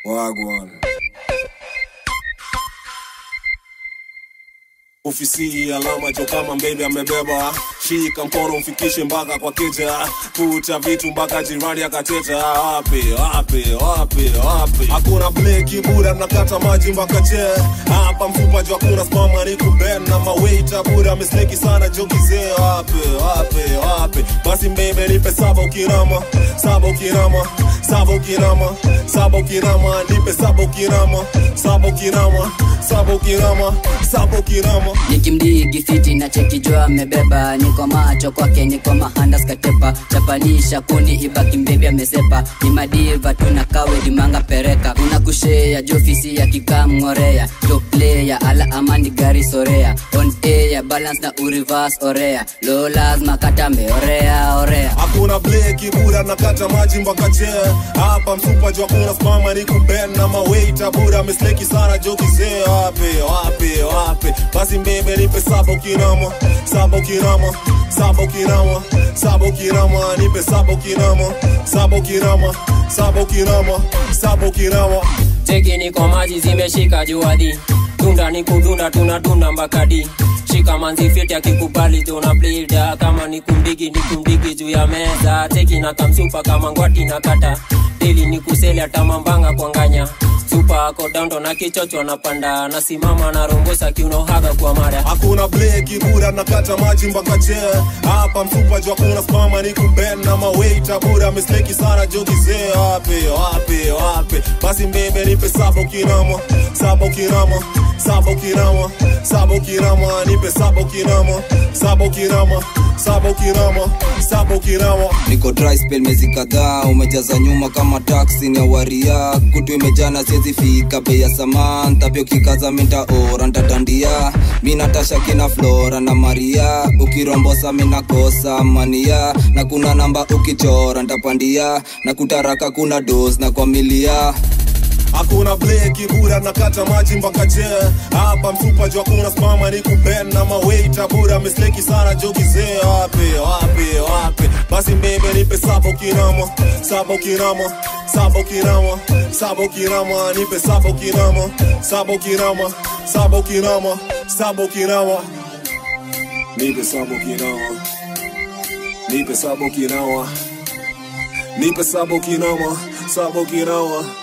Wagwan. Ofisi alama jo kama mbebe amebeba, shika mkono mfikishe mpaka kwa keja, kuta vitu mpaka jirani akateta. Wapi wapi wapi wapi, hakuna bleki bura, mnakata maji mpaka che hapa mfupa jo, hakuna spama ni kuben na mawaita bura, misleki sana jo kizee. Wapi wapi wapi, basi mbebe nipe saba ukirama, saba ukirama, saba ukirama, saba ukirama, nipe saba ukirama, saba ukirama, saba ukirama, saba ukirama nikimdigi fiti na chekijua amebeba niko macho kwake niko mahandas katepa chapanisha kundi ibaki mbebi amesepa ni madiva tuna kawe dimanga pereka una kushea jofisi ya kikamngorea jo player ala amani gari sorea on air balance na urivas orea lo lazima katambe orea orea hakuna bleki bura nakata maji mpaka che hapa msupa jo hakuna spama ni kuben na mawaita bura misleki sana jo kizee wapi wapi wapi basi mbebe nipe saba ukirama saba ukirama saba ukirama saba ukirama nipe saba ukirama saba ukirama saba ukirama saba ukirama Teki niko maji zimeshika juadi Tunda ni kudunda tunadunda mbakadi Shika manzi fiti akikubali tuna blida Kama ni kumdigi ni kumdigi juu ya meza Teki na kamsupa kama ngwati na kata Dili ni kuseli hata mambanga kwa nganya Supa ako dondo na kichocho napanda Nasimama na rombosa kiuno haga kwa mara hakuna bleki bura nakata maji mpaka che hapa mfupa jo hakuna spama ni kuben na mawaita bura misleki sana jo kizee wapi wapi wapi basi mbebe nipe saba ukirama saba ukirama saba ukirama saba ukirama nipe saba ukirama saba ukirama saba ukirama saba ukirama niko dry spell mezi kadhaa umejaza nyuma kama taksi ni awaria kutu imejana siezi fika bei ya samantha pia ukikaza minta ora ntatandia mi natasha kina flora na maria ukirombosa minakosa mania na kuna namba ukichora ntapandia na kutaraka kuna dos na kwa milia hakuna bleki bura nakata maji mpaka che hapa mfupa jo hakuna spama ni kuben na mawaita bura misleki sana jo kizee wapi wapi wapi basi mbebe nipe saba ukirama saba ukirama saba ukirama saba ukirama nipe saba ukirama saba ukirama saba ukirama saba ukirama nipe saba ukirama nipe saba ukirama nipe saba ukirama saba ukirama